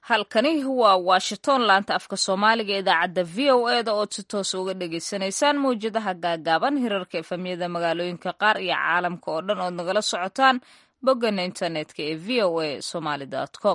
halkani waa washington laanta afka soomaaliga idaacadda v o e da ood si toos uga dhagaysanaysaan mawjadaha gaagaaban hirarka efamyada magaalooyinka qaar iyo caalamka oo dhan ood nagala socotaan boggana internetka ee v o a somaly com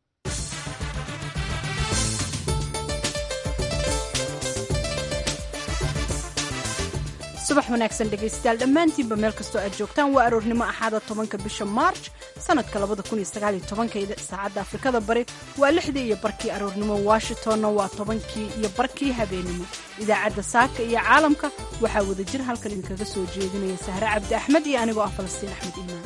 subax wanaagsan dhegaystayaal dhammaantiinba meel kastoo aad joogtaan waa aroornimo axaada tobanka bisha maarj sanadka labada kun iyo sagaal iyo tobankeeda saacadda afrikada bari waa lixdii iyo barkii aroornimo washingtonna waa tobankii iyo barkii habeenimo idaacadda saaka iyo caalamka waxaa wadajir halkan idinkaga soo jeedinaya sahre cabdi axmed iyo anigoo ah falastiin axmed iimaan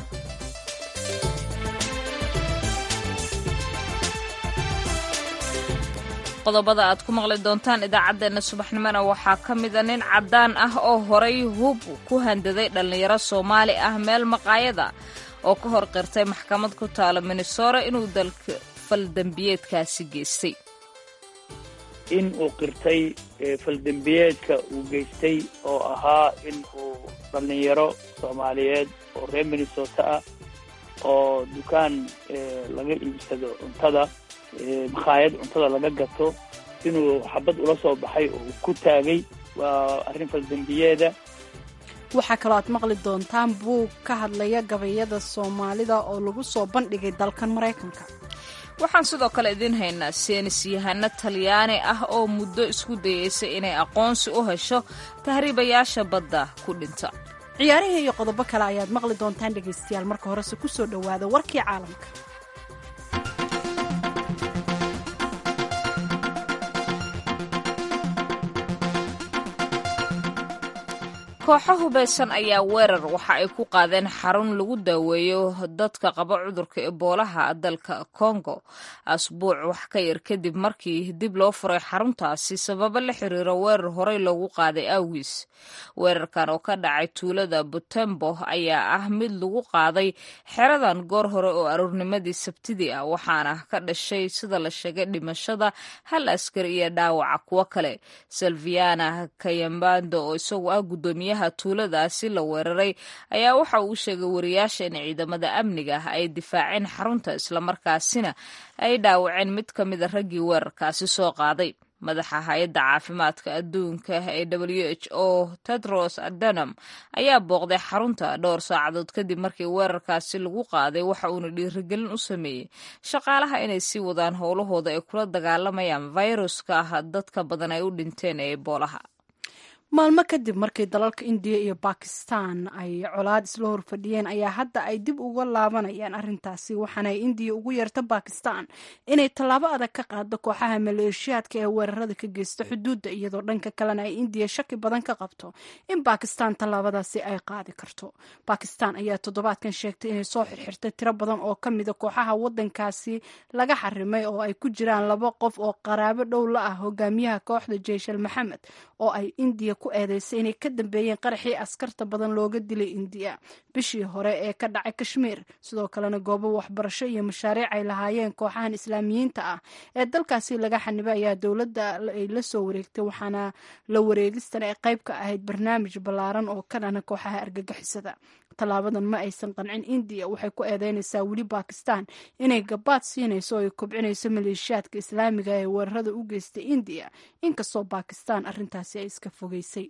qodobada aad ku maqli doontaan idaacaddeenna subaxnimona waxaa ka mida nin caddaan ah oo horay hub ku handaday dhallinyaro soomaali ah meel maqaayada oo ka hor qirtay maxkamad ku taalo minnesora inuu dalka faldembiyeedkaasi geystay in uu qirtay faldembiyeedka uu geystay oo ahaa in uu dhallinyaro soomaaliyeed oo reer minnesota ah oo dukaan laga iibsado cuntada makhaayad cuntada laga gato inuu xabad ula soo baxay oo ku taagay waa arrin faldembiyeeda waxaa kaloo aad maqli doontaan buug ka hadlaya gabayada soomaalida oo lagu soo bandhigay dalkan maraykanka waxaan sidoo kale idiin haynaa seenis yahano talyaani ah oo muddo isku dayeysa inay aqoonsi u hesho tahriibayaasha badda ku dhinta ciyaarihii iyo qodobo kale ayaad maqli doontaan dhegaystayaal marka horese ku soo dhowaada warkii caalamka kooxo hubaysan ayaa weerar waxa ay ku qaadeen xarun lagu daaweeyo dadka qaba cudurka eboolaha dalka congo asbuuc wax ka yar kadib markii dib loo furay xaruntaasi sababo la xiriiro weerar horey loogu qaaday awgiis weerarkan oo ka dhacay tuulada butembo ayaa ah mid lagu qaaday xeradan goor hore oo aroornimadii sabtidii ah waxaana ka dhashay sida la sheegay dhimashada hal askari iyo dhaawaca kuwo kale salviana kayambando oo isagu ah gudoomiye tuuladaasi la weeraray ayaa waxa uu sheegay wariyaasha in ciidamada amniga ah ay difaaceen xarunta islamarkaasina ay dhaawaceen mid ka mida raggii weerarkaasi soo qaaday madaxa hay-adda caafimaadka adduunka ee w h o tedros adanam ayaa booqday xarunta dhowr saacadood kadib markii weerarkaasi lagu qaaday waxa uuna dhiirigelin u sameeyey shaqaalaha inay sii wadaan howlahooda ay kula dagaalamayaan fayruska ah dadka badan ay u dhinteen ee eboolaha maalmo kadib markii dalalka indiya iyo bakistan ay colaad isla horfadhiyeen ayaa hadda ay dib uga laabanayaan arrintaasi waxaana ay indiya ugu yeerta bakistan inay tallaabo adag ka qaado kooxaha maleeshiyaadka ee weerarada ka geysta xuduudda iyadoo dhanka kalena ay indiya shaki badan ka qabto in bakistan tallaabadaasi ay qaadi karto bakistan ayaa toddobaadkan sheegtay inay soo xirxirtay tiro badan oo ka mida kooxaha wadankaasi laga xarimay oo ay ku jiraan laba qof oo qaraabo dhow la ah hogaamiyaha kooxda jeyshal maxamed oo ay indiya ku eedeysay inay ka dambeeyeen qaraxii askarta badan looga dilay indiya bishii hore ee ka dhacay kashmiir sidoo kalena goobo waxbarasho iyo mashaariic ay lahaayeen kooxahan islaamiyiinta ah ee dalkaasi laga xanibay ayaa dowladda ay la soo wareegtay waxaana la wareegistan ay qayb ka ahayd barnaamij ballaaran oo ka dhana kooxaha argagixisada tallaabadan ma aysan qancin indiya waxay ku eedeynaysaa weli bakistan inay gabaad siinayso oo ay kobcinayso maleeshiyaadka islaamiga ee weerarada u geystay indiya inkastoo bakistan arrintaasi ay iska fogeysay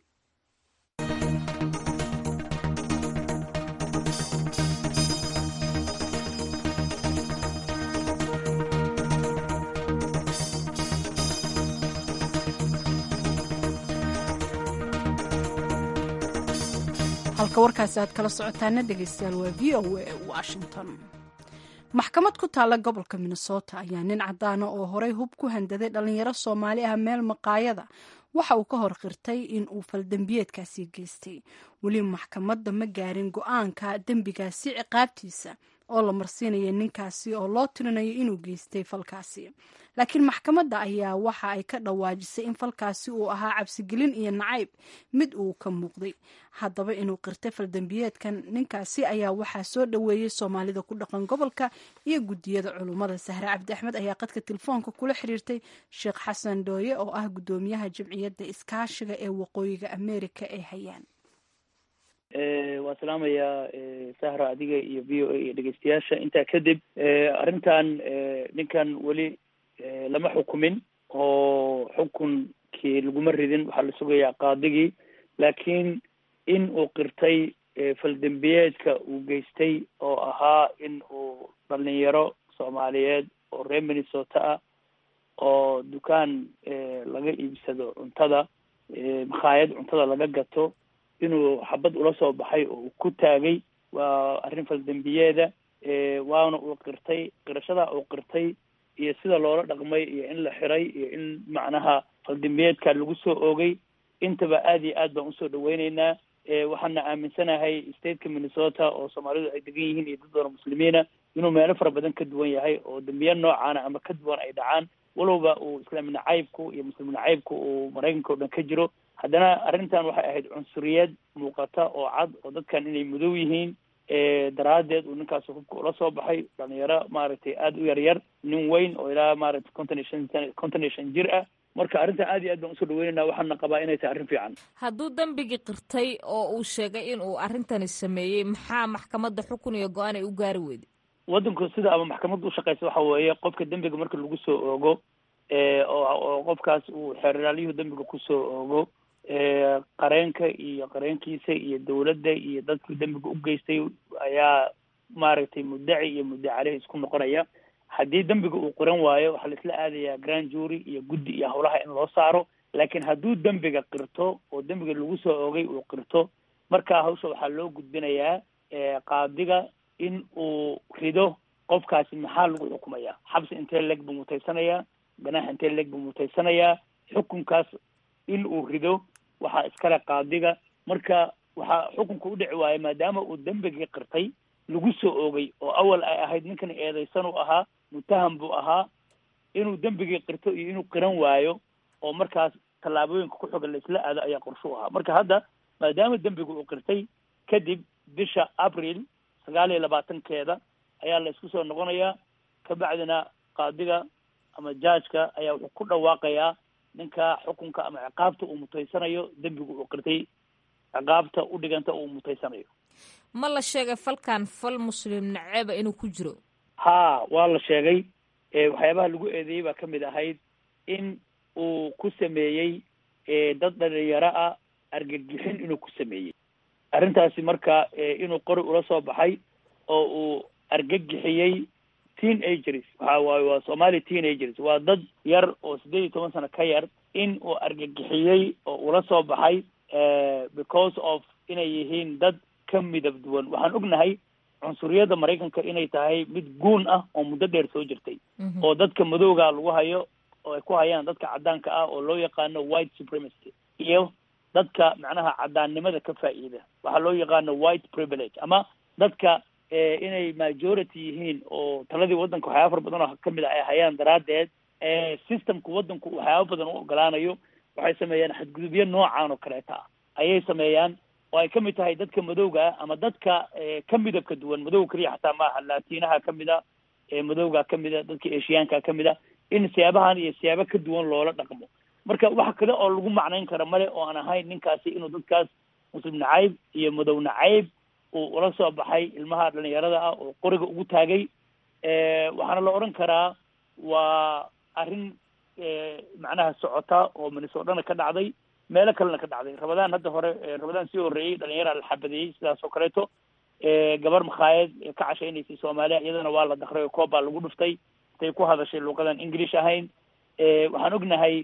halka warkaasi aad kala socotaana dhegaystayaal waa v o a washington maxkamad ku taalla gobolka minnesota ayaa nin caddaana oo horey hub ku handaday dhallinyaro soomaali ah meel maqaayada waxa uu ka hor qirtay in uu faldembiyeedkaasi geystay weli maxkamadda ma gaarin go-aanka dembigaasi ciqaabtiisa oo la marsiinaya ninkaasi oo loo tirinayo inuu geystay falkaasi laakiin maxkamadda ayaa waxa ay ka dhawaajisay in falkaasi uu ahaa cabsigelin iyo nacayb mid uu ka muuqday haddaba inuu qirtay faldembiyeedkan ninkaasi ayaa waxaa soo dhoweeyey soomaalida ku dhaqan gobolka iyo guddiyada culummada sahre cabdi axmed ayaa qadka telefoonka kula xiriirtay sheekh xasan dhooye oo ah guddoomiyaha jamciyadda iskaashiga ee waqooyiga ameerika ee hayaan waan salaamayaa sahra adiga iyo v o a iyo dhegeystayaasha intaa kadib arrintan ninkan weli lama xukumin oo xukunkii laguma ridin waxaa la sugayaa qaadigii laakiin in uu qirtay faldembiyeedka uu geystay oo ahaa in uu dhalinyaro soomaaliyeed oo reer minnesota ah oo dukaan laga iibsado cuntada makhaayad cuntada laga gato inuu xabad ula soo baxay oo uu ku taagay waa arrin faldembiyeeda waana uu qirtay qirashadaa uu qirtay iyo sida loola dhaqmay iyo in la xiray iyo in macnaha faldembiyeedka lagu soo oogay intaba aad iyo aad baan usoo dhaweyneynaa waxaana aaminsanahay stateka minnesota oo soomaalidu ay degan yihiin iyo dad badan muslimiina inuu meelo fara badan ka duwan yahay oo dembiye noocaana ama ka duwan ay dhacaan walowba uu islaami nacaybku iyo muslim nacaybku uu maraykanka o dhan ka jiro haddana arrintan waxay ahayd cunsuriyad muuqata oo cad oo dadkan inay mudow yihiin daraaddeed uu ninkaas hubka ula soo baxay dhalinyaro maaragtay aada u yar yar nin weyn oo ilaa maaragtay konton iyo shan sana konton iyo shan jir ah marka arrintan aad iyo aad baan usoo dhaweynayna waxaana qabaa inay tahay arrin fiican hadduu dembigii qirtay oo uu sheegay in uu arrintani sameeyey maxaa maxkamadda xukun iyo go-aan ay u gaari weyday waddanku sida ama maxkamadda ushaqeysa waxa weeye qofka dembiga marka lagu soo oogo oo qofkaas uu xeeraalyuhu dembiga kusoo oogo qareenka iyo qareenkiisa iyo dawladda iyo dadkii dembiga u geystay ayaa maaragtay muddaci iyo muddaci caleh isku noqonaya haddii dembiga uu qiran waayo waxaa la isla aadayaa grand jury iyo guddi iyo howlaha in loo saaro laakiin hadduu dembiga qirto oo dembiga lagu soo oogay uu qirto markaa hawsha waxaa loo gudbinayaa qaadiga in uu rido qofkaasi maxaa lagu xukumayaa xabsi intee leeg buu mutaysanayaa ganaax intee leeg buu mutaysanayaa xukunkaas in uu rido waxaa iskale qaadiga marka waxaa xukunka u dhici waaya maadaama uu dembigii qirtay lagu soo oogay oo awal ay ahayd ninkan eedaysan uu ahaa mutaham buu ahaa inuu dembigii qirto iyo inuu qiran waayo oo markaas tallaabooyinka ku xogan la isla aado ayaa qorsho u ahaa marka hadda maadaama dembiga uu qirtay kadib bisha abril sagaal iyo labaatankeeda ayaa la isku soo noqonayaa kabacdina qaadiga ama jaajka ayaa wuxuu ku dhawaaqayaa ninka xukunka ama ciqaabta uu mutaysanayo dembiga uu qirtay ciqaabta u dhiganta uu mutaysanayo ma la sheegay falkan fal muslim naceeba inuu ku jiro ha waa la sheegay waxyaabaha lagu eedeeyey baa kamid ahayd in uu ku sameeyey dad dhalinyaro ah argagixin inuu ku sameeyey arrintaasi marka inuu qori ula soo baxay oo uu argagixiyey teen agers waxa waaye waa somali teen agers waa dad yar oo siddeed iyo toban sano ka yar in uu argagixiyey oo ula soo baxay because of inay yihiin dad ka midab duwan waxaan ognahay cunsuriyadda maraykanka inay tahay mid guun ah oo muddo dheer soo jirtay oo dadka madowga lagu hayo oo ay ku hayaan dadka caddaanka ah oo loo yaqaano white supremacy iyo dadka macnaha caddaannimada ka faa'iida waxaa loo yaqaano white privilege ama dadka inay majority yihiin oo taladii waddanka waxyaaba fara badan oo kamid a ay hayaan daraaddeed systemka waddanku waxyaaba badan u ogolaanayo waxay sameeyaan xadgudubyo noocan oo kaleeta ah ayay sameeyaan oo ay kamid tahay dadka madowga ah ama dadka ka midabka duwan madowga keliya xataa maaha laatiinaha kamid a madowga kamid a dadka eshiyaanka kamid a in siyaabahan iyo siyaabo ka duwan loola dhaqmo marka wax kale oo lagu macnayn kara male oo aan ahayn ninkaasi inuu dadkaas muslim nacayb iyo madow nacayb uu ula soo baxay ilmaha dhalinyarada ah oo qoriga ugu taagay waxaana la odhan karaa waa arrin macnaha socota oo minnesotana ka dhacday meelo kalena ka dhacday rabadaan hadda hore rabadaan sii horreeyey dhalinyara la xabadeeyey sidaas oo kaleeto gabar makhaayad ka cashaynaysay soomaaliya iyadana waa la dakray oo koob baa lagu dhuftay intay ku hadashay luuqadan english ahayn waxaan ognahay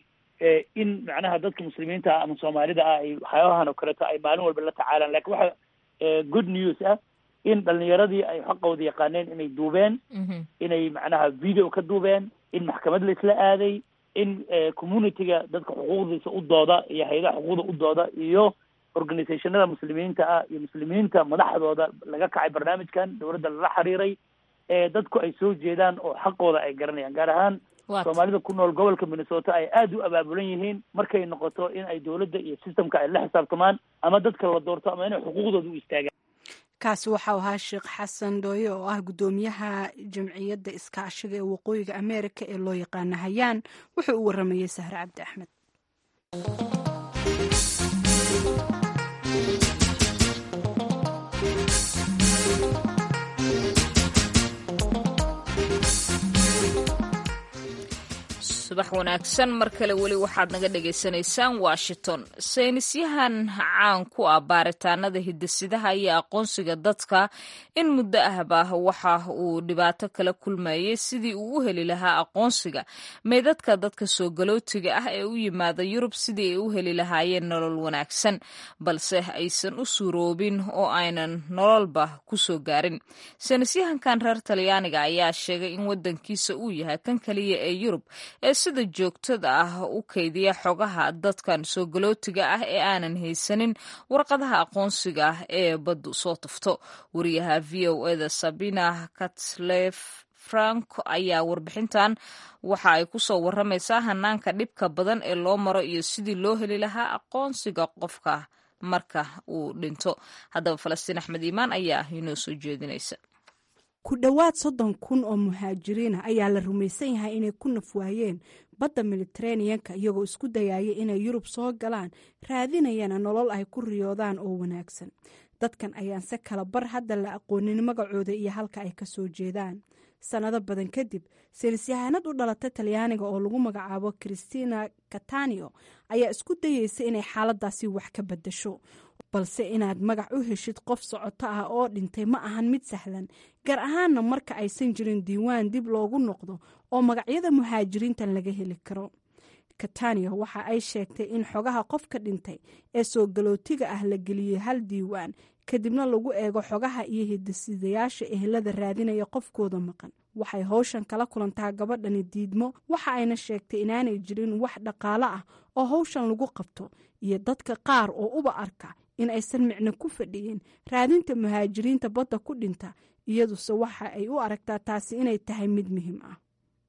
in macnaha dadka muslimiinta ah ama soomaalida ah ay waxyaabahan oo kaleeto ay maalin walba la tacaalaan lakin waxa good news ah in dhalinyaradii ay xaqooda yaqaaneen inay duubeen inay macnaha video ka duubeen in maxkamad la isla aaday in communityga dadka xuquuqdiisa u dooda iyo hay-adaha xuquuqda u dooda iyo organizationada muslimiinta ah iyo muslimiinta madaxdooda laga kacay barnaamijkan dowladda lala xiriiray dadku ay soo jeedaan oo xaqooda ay garanayaan gaar ahaan soomaalida ku nool gobolka minnesota ay aada u abaabulan yihiin markay noqoto in ay dowladda iyo systemka ay la xisaabtamaan ama dadka la doorto ama inay xuquuqdooda u istaagaan kaasi waxau ahaa sheekh xasan dhooye oo ah guddoomiyaha jamciyadda iskaashiga ee waqooyiga ameerika ee loo yaqaana hayaan wuxuu u waramayey sahre cabdi axmed subax wanaagsan mar kale weli waxaad naga dhagaysanaysaan washington saynisyahan caan ku ah baaritaanada hidasidaha iyo aqoonsiga dadka in muddo ahba waxa uu dhibaato kala kulmayay sidii uu u heli lahaa aqoonsiga meydadka dadka soo galootiga ah ee u yimaada yurub sidii ay u heli lahaayeen nolol wanaagsan balse aysan u suuroobin oo aynan nololba kusoo gaarin saynisyahankan reer talyaaniga ayaa sheegay in wadankiisa uu yahay kan kaliya ee yurub ee sida joogtada ah u kaydiya xogaha dadkan soo galootiga ah ee aanan haysanin warqadaha aqoonsiga ah ee baddu soo tufto wariyaha v o eda sabina katlef frank ayaa warbixintan waxa ay kusoo waramaysaa hanaanka dhibka badan ee loo maro iyo sidii loo heli lahaa aqoonsiga qofka marka uu dhinto haddaba falastiin axmed iimaan ayaa inoo soo jeedinaysa ku dhowaad soddon kun oo muhaajiriina ayaa la rumaysan yahay inay ku nafwaayeen badda militareeniyanka iyagoo isku dayaya inay yurub soo galaan raadinayana nolol ay ku riyoodaan oo wanaagsan dadkan ayaan se kala bar hadda la aqoonin magacooda iyo halka ay ka soo jeedaan sannado badan kadib saynisyahanad u dhalatay talyaaniga oo lagu magacaabo christina katanio ayaa isku dayeysa inay xaaladaasi wax ka badasho balse inaad magac u heshid qof socoto ah oo dhintay ma ahan mid sahlan gaar ahaanna marka aysan jirin diiwaan dib loogu noqdo oo magacyada muhaajiriintan laga heli karo katania waxa ay sheegtay in xogaha qofka dhintay ee soo galootiga ah la geliyey hal diiwaan kadibna lagu eego xogaha iyo hidisidayaasha ehelada raadinaya qofkooda maqan waxay howshan kala kulantaa gabadhani diidmo waxa ayna sheegtay inaanay jirin wax dhaqaalo ah oo howshan lagu qabto iyo dadka qaar oo uba arka in aysan micno ku fadhiyin raadinta muhaajiriinta badda ku dhinta iyaduse waxa ay u aragtaa taasi inay tahay mid muhiim ah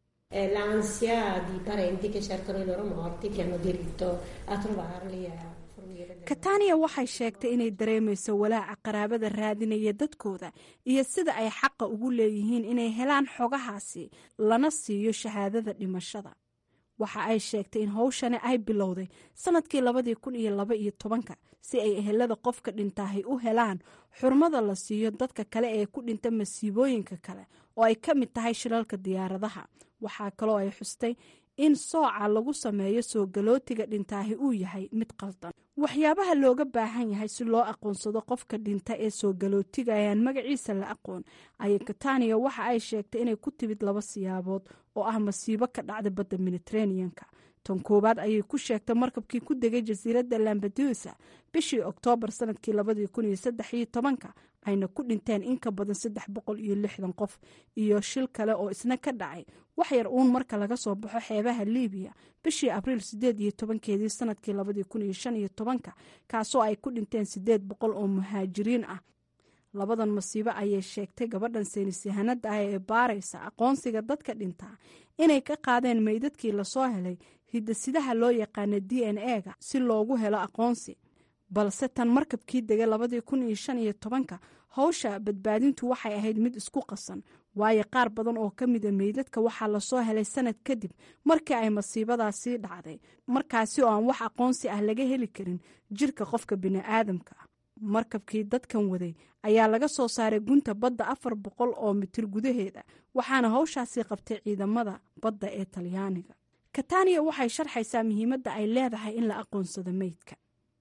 l'ansia di parenti che cercano i loro morti che hanno diritto a trovarli e a katania waxay sheegtay inay dareemayso walaaca qaraabada raadinaya dadkooda iyo sida ay xaqa ugu leeyihiin inay helaan xogahaasi lana siiyo shahaadada dhimashada waxa ay sheegtay in howshani ay bilowday sanadkii labadii kun iyo laba iyo tobanka si ay ehelada qofka dhintaahay u helaan xurmada la siiyo dadka kale ee ku dhinta masiibooyinka kale oo ay ka mid tahay shilalka diyaaradaha waxaa kaloo ay xustay in sooca lagu sameeyo soo galootiga dhintaahi uu yahay mid qaldan waxyaabaha looga baahan yahay si loo aqoonsado qofka dhinta ee soo galootiga ayaan magaciisa la aqoon ayay katania waxa ay sheegtay inay ku timid laba siyaabood oo ah masiibo ka dhacda badda mediteraneanka tan koowaad ayay ku sheegtay markabkii ku degay jasiiradda lambadusa bishii oktoobar sanadkii labadii kun iyo saddex iyo tobanka ayna ku dhinteen in ka badan saddex boqol iyo lixdan qof iyo shil kale oo isna ka dhacay wax yar uun marka laga soo baxo xeebaha libiya bishii abriil sideed iyo tobankeedii sanadkii labadii kun iyo shan iyo tobanka kaasoo ay ku dhinteen sideed boqol oo muhaajiriin ah labadan masiibo ayay sheegtay gabadhan saynisyahanada ah ee baaraysa aqoonsiga dadka dhintaa inay ka qaadeen meydadkii lasoo helay hidasidaha loo yaqaana d n e-ga si loogu helo aqoonsi balse tan markabkii degay labadii kun iyo shan iyo tobanka howsha badbaadintu waxay ahayd mid isku qasan waayo qaar badan oo ka mida meydadka waxaa lasoo helay sanad kadib markii ay masiibadaasii dhacday markaasi oo aan wax aqoonsi ah laga heli karin jirka qofka bini'aadamka markabkii dadkan waday ayaa laga soo saaray gunta badda afar boqol oo mitir gudaheeda waxaana howshaasi qabtay ciidamada badda ee talyaaniga katania waxay sharxaysaa muhiimadda ay leedahay in la aqoonsado meydka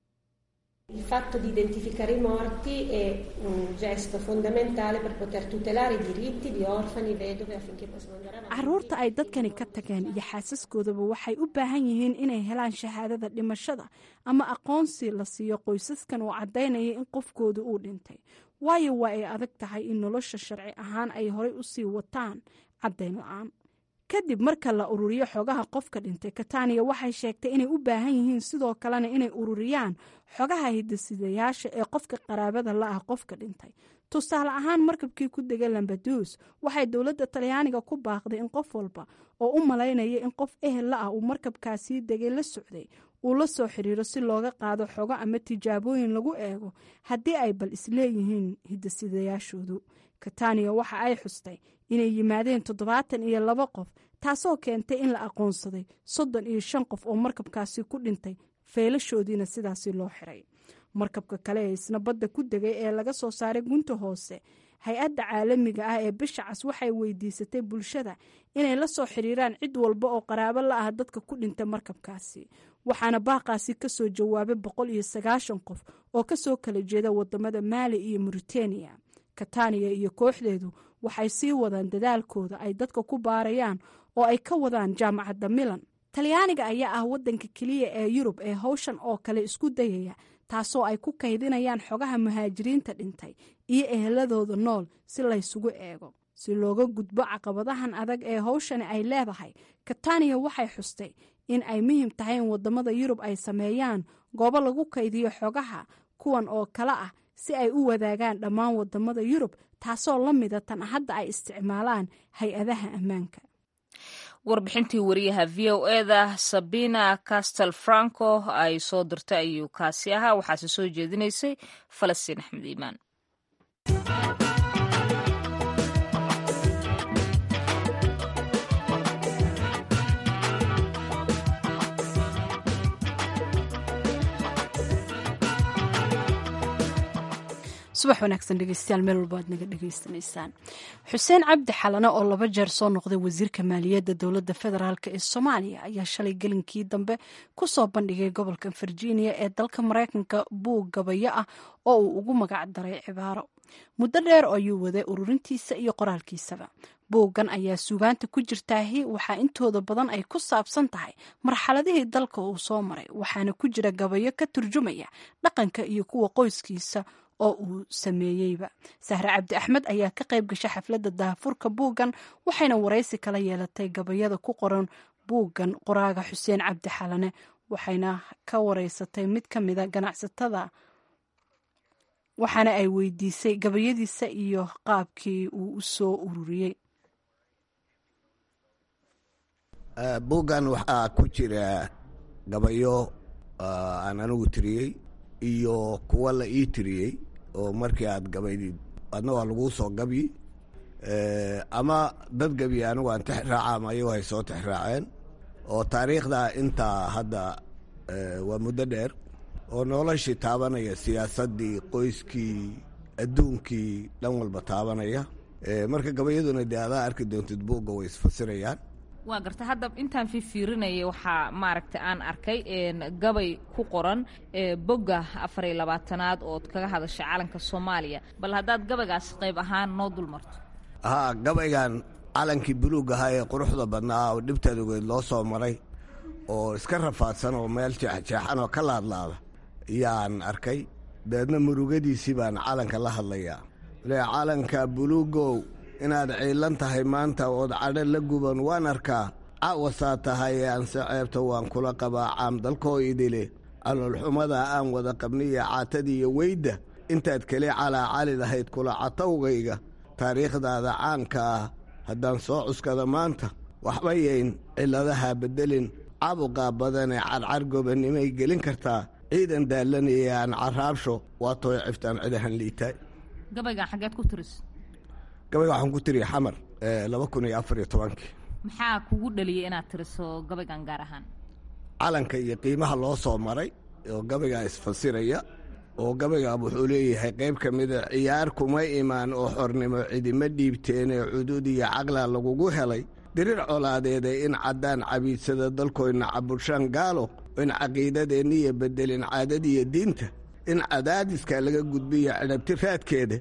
Il fatto di identificare i morti è un gesto fondamentale per poter tutelare i diritti di orfani, vedove affinché possano andare avanti. caruurta ay dadkani ka tageen iyo xaasaskoodaba waxay u baahan yihiin inay helaan shahaadada dhimashada ama aqoonsi la siiyo qoysaskan oo caddaynaya in qofkooda uu dhintay waayo waa ay adag tahay in nolosha sharci ahaan ay horey u sii wataan caddayn la-aan kadib marka la ururiyo xogaha qofka dhintay katania waxay sheegtay inay u baahan yihiin sidoo kalena inay ururiyaan xogaha hidasidayaasha ee qofka qaraabada la ah qofka dhintay tusaale ahaan markabkii ku degay lambadus waxay dowladda talyaaniga ku baaqday in qof walba oo u malaynaya in qof ehel la ah uu markabkaasii degay la socday uu la soo xiriiro si looga qaado xogo ama tijaabooyin lagu eego haddii ay bal isleeyihiin hidasidayaashoodu katania waxa ay xustay inay yimaadeen toddobaatan iyo laba qof taasoo keentay in la aqoonsaday soddon iyo shan qof oo markabkaasi ku dhintay feelashoodiina sidaasi loo xiray markabka kale ee isna badda ku degay ee laga soo saaray gunta hoose hay-adda caalamiga ah ee bisha cas waxay weydiisatay bulshada inay la soo xiriiraan cid walba oo qaraabo la ah dadka ku dhintay markabkaasi waxaana baaqaasi kasoo jawaabay boqol iyo sagaashan qof oo kasoo kala jeeda wadamada maali iyo mauritania kataniya iyo kooxdeedu waxay sii wadaan dadaalkooda ay dadka ku baarayaan oo ay ka wadaan jaamacadda milan talyaaniga ayaa ah wadanka keliya ee yurub ee howshan oo kale isku dayaya taasoo ay ku kaydinayaan xogaha muhaajiriinta dhintay iyo eheladooda nool si laysugu eego si looga gudbo caqabadahan adag ee howshani ay leedahay kataniya waxay xustay in ay muhiim tahay in wadamada yurub ay sameeyaan goobo lagu kaydiyo xogaha kuwan oo kale ah si ay u wadaagaan dhammaan wadamada yurub taasoo la mida tan hadda ay isticmaalaan hay-adaha ammaanka warbixintii wariyaha v o eda sabina castel franco ay soo dirtay ayuu kaasi ahaa waxaase soo jeedinaysay falastiin axmed iimaan subax wanaagsan dhegeystayaal meel walba aad naga dhegeysanaysaan xuseen cabdi xalane oo laba jeer soo noqday wasiirka maaliyadda dowladda federaalk ee soomaaliya ayaa shalay gelinkii dambe kusoo bandhigay gobolka virginia ee dalka mareykanka buug gabayo ah oo uu ugu magac daray cibaaro muddo dheer ayuu waday ururintiisa iyo qoraalkiisaba buuggan ayaa suugaanta ku jirtaahi waxaa intooda badan ay ku saabsan tahay marxaladihii dalka uu soo maray waxaana ku jira gabayo ka turjumaya dhaqanka iyo kuwa qoyskiisa oo uu sameeyeyba sahre cabdi axmed ayaa ka qayb gashay xafladda daahfurka buuggan waxayna waraysi kala yeelatay gabayada ku qoran buuggan qoraaga xuseen cabdi xalane waxayna ka wareysatay mid ka mida ganacsatada waxaana ay weydiisay gabayadiisa iyo qaabkii uu u soo ururiyey buuggan waxaa ku jira gabayo aan anigu tiriyey iyo kuwa la ii tiriyey oo markii aad gabaydid adna waa laguu soo gabyi ama dad gabiye anigu aan tix raaca ama ayago ay soo tix raaceen oo taariikhda intaa hadda waa muddo dheer oo noloshii taabanaya siyaasaddii qoyskii adduunkii dhan walba taabanaya marka gabayaduna dee adaa arki doontid buugga way isfasirayaan waa garta hadda intaan fifiirinayay waxaa maaragtay aan arkay gabay ku qoran bogga afar iyo labaatanaad ood kaga hadashay calanka soomaaliya bal haddaad gabaygaas qayb ahaan noo dul marto haa gabaygan calankii buluug ahaa ee quruxda badnaa oo dhibtaad ogeed loo soo maray oo iska rafaadsan oo meel jeexjeexan oo ka laadlaada yaan arkay dabeedna murugadiisii baan calanka la hadlayaa le calanka buluugow inaad ciilan tahay maanta ood cadho la guban waan arkaa caawasaa tahay ee anse ceebta waan kula qabaa caam dalkoo idile caloolxumada aan wada qabniyo caatadiiyo weydda intaad keli calaa cali lahayd kula catawgayga taariikhdaada caanka ah haddaan soo cuskada maanta waxba yayn cilladaha beddelin cabuqaa badanee cadcar gobannimay gelin kartaa ciidan daallanaya aan carraabsho waa tooy ciftaan cidahan liitaay gabaygan xaggeed ku tiris gabayga waxaan ku tiriya xamar laba kun iyo afar iyo tobankii maxaa kugu dhaliyay inaad tiriso gabaygan gaar ahaan calanka iyo qiimaha loo soo maray oo gabaygaa isfasiraya oo gabaygaa wuxuu leeyahay qayb ka mida ciyaar kuma imaan oo xornimo cidima dhiibteenee cudud iyo caqla lagugu helay dirir colaadeeda in caddaan cabiidsada dalkoyna caburshaan gaalo in caqiidadeenniya beddelin caadadiiyo diinta in cadaadiska laga gudbiya cidhabti raadkeeda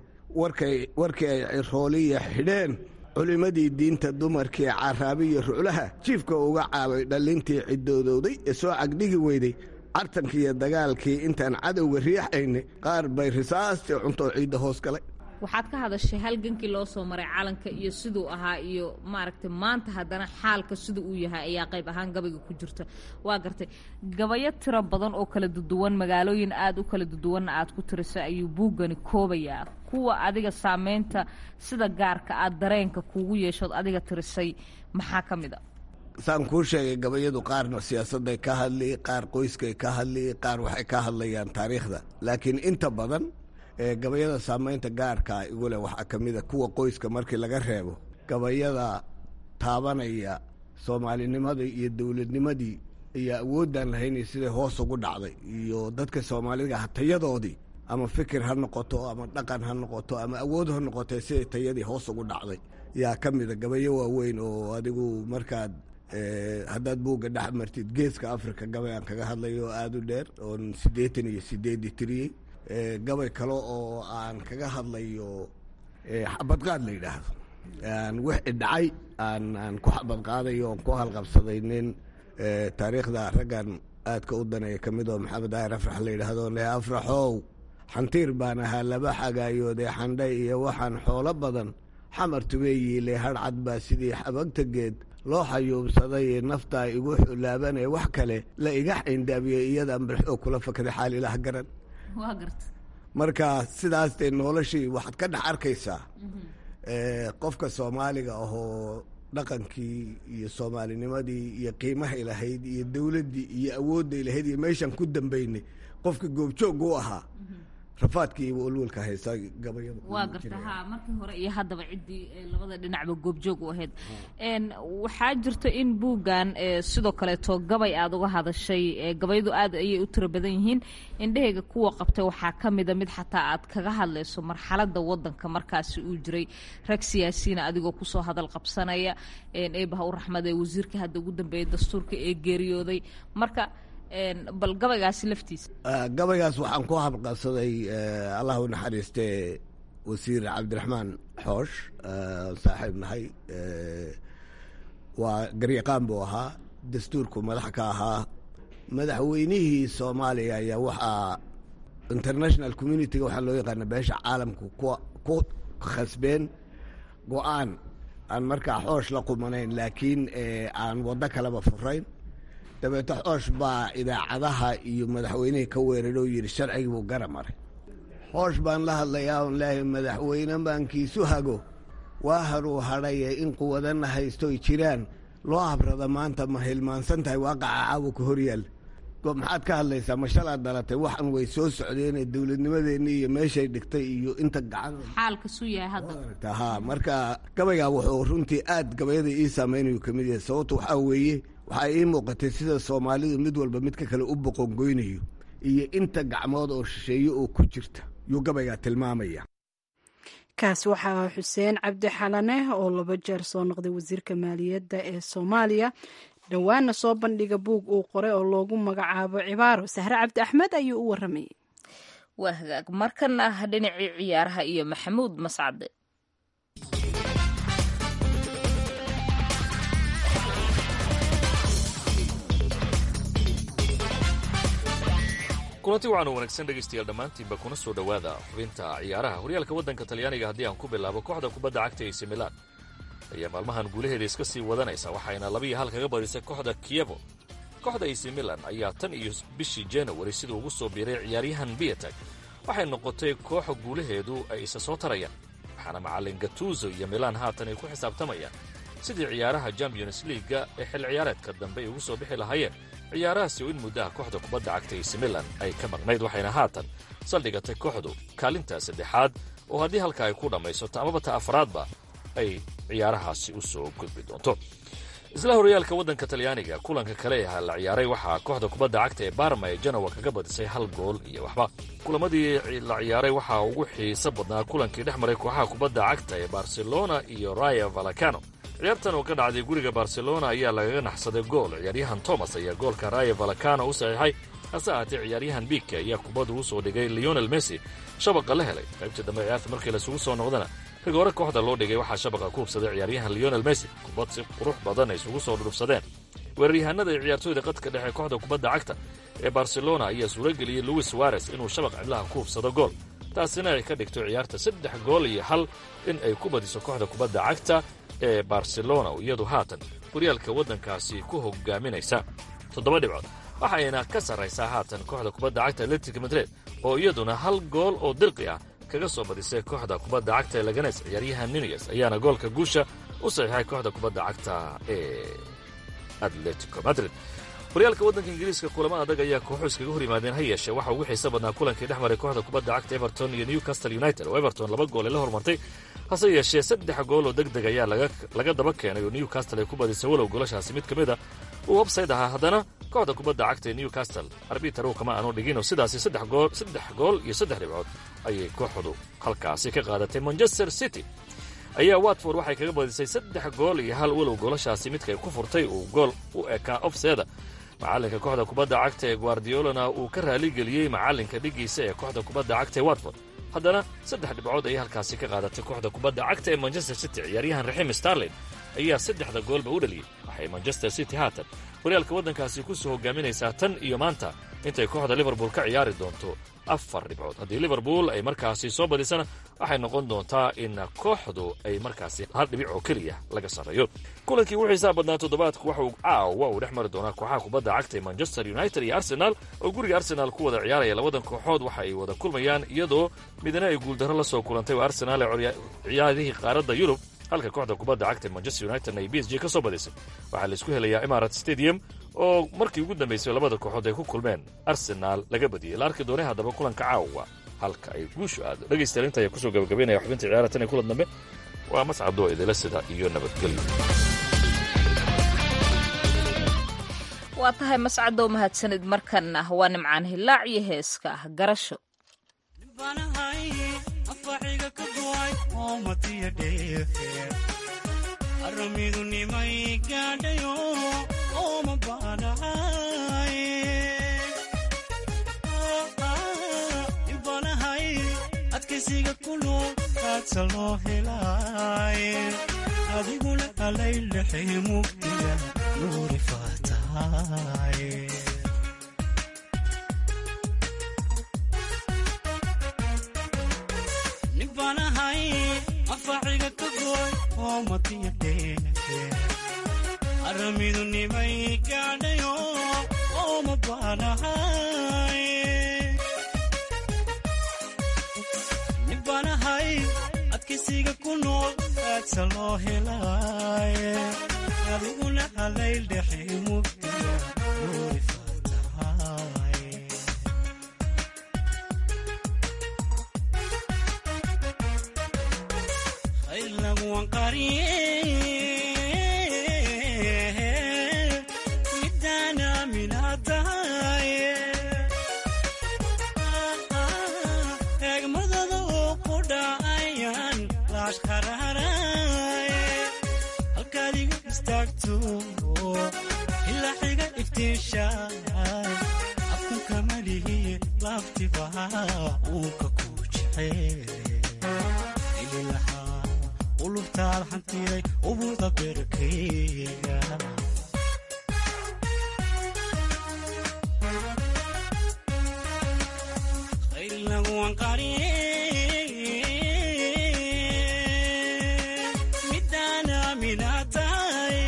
warkii ay cirooliya xidheen culimmadii diinta dumarkii caraabiya ruclaha jiifka uga caabay dhallintii cidoodowday ee soo cagdhigi weyday cartankiiyo dagaalkii intaan cadowga riixaynay qaar bay risaastii cuntoo ciidda hoos galay waxaad ka hadashay halgankii loo soo maray calanka iyo siduu ahaa iyo maaragtay maanta haddana xaalka sida uu yahay ayaa qayb ahaan gabayga ku jirta waa gartay gabayo tiro badan oo kala duduwan magaalooyin aada u kala duduwanna aad ku tirisay ayuu buuggani koobayaa kuwa adiga saameynta sida gaarka aad dareenka kuugu yeeshood adiga tirisay maxaa ka mid a saan kuu sheegay gabayadu qaarna siyaasadday ka hadli qaar qoyskay ka hadli qaar waxay ka hadlayaan taariikhda laakiin inta badan gabayada saamaynta gaarkaa igu leh waxaa ka mid a kuwa qoyska markii laga reebo gabayada taabanaya soomaalinimadii iyo dowladnimadii iyo awoodaan lahaynay siday hoos ugu dhacday iyo dadka soomaaliga hatayadoodii ama fikir ha noqoto ama dhaqan ha noqoto ama awood ha noqotee siday tayadii hoos ugu dhacday yaa ka mida gabayo waaweyn oo adigu markaad haddaad buugga dhex martid geeska africa gabay aan kaga hadlayo oo aada u dheer oon siddeetan iyo sideedii tiriyey gabay kale oo aan kaga hadlayo xabadqaad la yidhaahdo wixii dhacay aan aan ku xabadqaadayo oon ku halqabsaday nin taariikhda raggan aadka u daneeya ka mid oo maxamed daahir afrax la yidhaahdo le afraxow xantiir baan ahaa laba xagaayoodee xandhay iyo waxaan xoolo badan xamar tubeeyiile hadhcad baa sidii xabagta geed loo xayuubsaday naftaa igu xulaabanee wax kale la iga xayndaabiyey iyadaan balxoo kula fakaday xaal ilaah garan marka sidaas dee noloshii waxaad ka dhex arkaysaa qofka soomaaliga ahoo dhaqankii iyo soomaalinimadii iyo qiimahay lahayd iyo dowladdii iyo awoodday lahayd iyo meeshaan ku dambaynay qofka goobjoog u ahaa rafaadkii iyo walwalka haysa gabayada waa garta ha markii hore iyo haddaba ciddii labada dhinacba goobjoog u ahayd waxaa jirta in buuggan sidoo kaleeto gabay aada uga hadashay gabayadu aad ayay u tiro badan yihiin indhahayga kuwa qabtay waxaa ka mida mid xataa aad kaga hadlayso marxaladda wadanka markaasi uu jiray rag siyaasiyiina adigoo kusoo hadal qabsanaya eebaha u raxmade wasiirka hadda ugu dambeeyay dastuurka ee geeriyooday marka bal gabaygaasi laftiisa gabaygaas waxaan ku habqabsaday allah u naxariiste wasiir cabdiraxmaan xoosh saaxiib nahay waa garyaqaan buu ahaa dastuurku madax ka ahaa madaxweynihii soomaaliya ayaa waxaa international communitiga waxaa loo yaqaana beesha caalamku ku khasbeen go-aan aan markaa xoosh la qumanayn laakiin aan waddo kaleba furayn dabeeto xoosh baa idaacadaha iyo madaxweynihii ka weeraro yidhi sharcigii buu gara maray xoosh baan la hadlayaa on leehay madaxweyne baankiisu hago waa haruu hadhaye in quwadana haystoy jiraan loo habrada maanta ma hilmaansan tahay waaqaca caawa ka horyaal maxaad ka hadlaysaa ma shalaad dhalatay waxan way soo socdeene dowladnimadeenni iyo meeshay dhigtay iyo inta gacan ha marka gabaygaa wuxuu runtii aad gabayada ii saameynayu kamid yahay sababto waxaa weeye waxaa ii muuqatay sida soomaalidu mid walba midka kale u boqongoynayo iyo inta gacmood oo shisheeye oo ku jirta yuu gabaygaa tilmaamaya kaas waxaa xuseen cabdi xalane oo laba jeer soo noqday wasiirka maaliyadda ee soomaaliya dhowaana soo bandhiga buug uu qoray oo loogu magacaabo cibaaro sahre cabdi axmed ayuu u waramayay waa hagaag markana ah dhinacii ciyaaraha iyo maxamuud mascade kulanti waxaan u wanaagsan dhegaystayaal dhammaantiinba kuna soo dhowaada xubinta ciyaaraha horyaalka waddanka talyaaniga haddii aan ku bilaabo kooxda kubadda cagta ac milan ayaa maalmahan guulaheeda iska sii wadanaysa waxayna labiiyo hal kaga badisay kooxda kiyevo kooxda ac milan ayaa tan iyo bishii januari siduu ugu soo biiray ciyaaryahan biatag waxay noqotay kooxa guulaheedu ay isa soo tarayaan waxaana macallin gatuzo iyo milan haatan ay ku xisaabtamayaan sidii ciyaaraha champions liiga ee xil ciyaareedka dambe ay ugu soo bixi lahaayeen ciyaarahaasi oo in muddaha kooxda kubadda cagta ac milan ay ka maqnayd waxayna haatan saldhigatay kooxdu kaalinta saddexaad oo haddii halka ay ku dhammaysato amaba ta afraadba ay ciyaarahaasi u soo gudbi doonto isla horyaalka waddanka talyaaniga kulanka kale ee la ciyaaray waxaa kooxda kubadda cagta ee barma ee janowa kaga badisay hal gool iyo waxba kulamadii la ciyaaray waxaa ugu xiiso badnaa kulankii dhex maray kooxaha kubadda cagta ee barcelona iyo raya valacano ciyaartan oo ka dhacday guriga barcelona ayaa lagaga naxsaday gool ciyaaryahan thomas ayaa goolka raya valacano u saxiixay hase ahaatee ciyaaryahan biike ayaa kubaddu u soo dhigay leonel messi shabaqa la helay qaybtii dambe ciyaarta markii laisugu soo noqdana rigoore kooxda loo dhigay waxaa shabaqa ku hubsaday ciyaaryahan leonel messi kubad si qurux badan ay isugu soo dhudhufsadeen weeraryahanada iyo ciyaartooyda qadka dhexe kooxda kubadda cagta ee barcelona ayaa suurageliyey luis suares inuu shabaq cidlaha ku hubsado gool taasina ay ka dhigto ciyaarta saddex gool iyo hal in ay ku badiso kooxda kubadda cagta ee barcelona iyadu haatan horyaalka waddankaasi ku hogaaminaysa toddoba dhibcood waxayna ka sarraysaa haatan kooxda kubadda cagta atletic madrid oo iyaduna hal gool oo dirqi ah kaga soo badisay kooxda kubadda cagta ee laganes ciyaaryahan nuniyes ayaana goolka guusha u saxiixay kooxda kubadda cagta ee atletico madrid horyaalka waddanka ingiriiska kulamo adag ayaa kooxu iskaga hor yimaadeen ha yeeshee waxaa ugu xiisa badnaa kulankii dhex maray kooxda kubadda cagta everton iyo newcastle united oo everton laba gool ay la hormartay hase yeeshee saddex gool oo deg deg ayaa laga daba keenay oo newcastle ay ku badisay walow goolashaasi mid ka mid a uu websayt ahaa haddana kooxda kubadda cagta ee newcastle arbitaru kama aanu dhiginoo sidaasi saddex gool saddex gool iyo saddex dhibcood ayay kooxdu halkaasi ka qaadatay manchester city ayaa watford waxay kaga badisay saddex gool iyo hal walow goolashaasi midkay ku furtay uu gool u ekaa ofseeda macallinka kooxda kubadda cagta ee guardiolana uu ka raaligeliyey macallinka dhigiisa ee kooxda kubadda cagta ee watford haddana saddex dhibcood ayay halkaasi ka qaadatay kooxda kubadda cagta ee manchester city ciyaaryahan raxiim starlin ayaa saddexda goolba u dhaliyey waxay manchester city haatan horyaalka waddankaasi ku soo hogaaminaysaa tan iyo maanta intay kooxda liverpool ka ciyaari doonto afar dhibcood haddii liverpool ay markaasi soo badisana waxay noqon doontaa in kooxdu ay markaasi hal dhibic oo keliya laga sarreeyo kulankii ugu xiisaha badnaa toddobaadku waxa uu caawa uu dhex mari doonaa kooxaha kubadda cagta ee manchester united iyo arsenal oo guriga arsenal ku wada ciyaaraya labadan kooxood waxa ay wada kulmayaan iyadoo midna ay guuldarro la soo kulantay oo arsenal ee ciyaarihii qaaradda yurub halka kooxda kubadda cagta ee manchester united ay b s g ka soo badisay waxaa la isku helayaa imarat stadium oo markii ugu dambaysay labada kooxood ay ku kulmeen arsenaal laga badiyey la arki doonay haddaba kulanka caawa halka ay guushu aado dhegaystayaal inta ayaa kusoo gabagabaynaya xubinta ciyaara tan iyo kulan dambe waa mascadoo idila sida iyo nabadgelyo waa tahay mascadow mahadsanid markanna waa nimcaan hilaac iyo heeska ah garasho aramidu nimay gaadhayo ooma baanahay ibanahay adkaysiga ku nool aadsa loo helay adiguna alaylexe mugdiga nuuri faatahay nibanahay afaaciga ka gooy oo matiyadheehe aramidu nimay gaadhayo ooma baanahay nibanahay adkaysiga ku nool aadsa loo helay adiguna halayl dhexe mugdiga nuuri faatahay midana minadahay eegmadada oo ku dhacayaan laashqararay halkaad iga istaagto ilaa xiga iftiishaay afkunka malihi laaftiba uunka ku jecel ulubtaad xantiday ubuda berkeyga khayrlaguwan qariye midana minatahay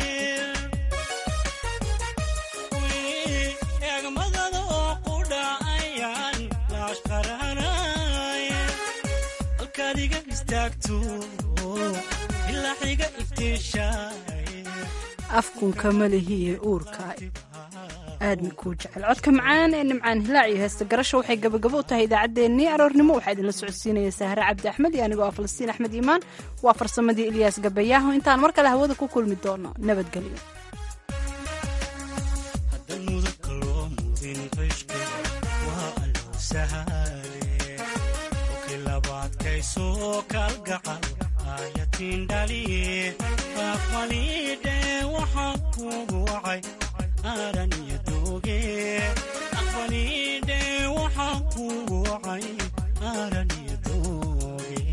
eegmadada oo ku dhacayaan laashqararay halkaad iga istaagto afkunka malihiiyo uurka aadna kuu jecel codka macaan ee nimcaan hilaac iyo heesta garasho waxay gabagabo u tahay idaacaddeenii aroornimo waxaa idinla socodsiinaya sahre cabdi axmed iyo anigoo ah falastiin axmed iimaan waa farsamadii ilyaas gabayaaho intaan mar kale hawada ku kulmi doono nabadgelyo aqbalidhe waxaan kugu wacay aaraniyo dooge aqbalidhe waxaan kugu wacay aaraniyo dooge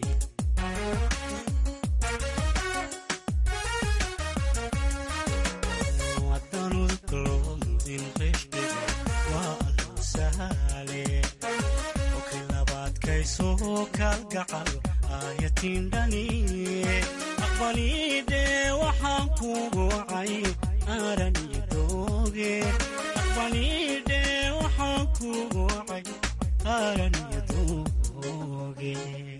wadanudukalomudin qeshbega waa allow sahale oki labaadkaysoo kalgacal ayatindhani aqbalidhe waxaan kugu wacay aaraniyo dooge aqbalidhe waxaan kugu wacay aaraniyo dooge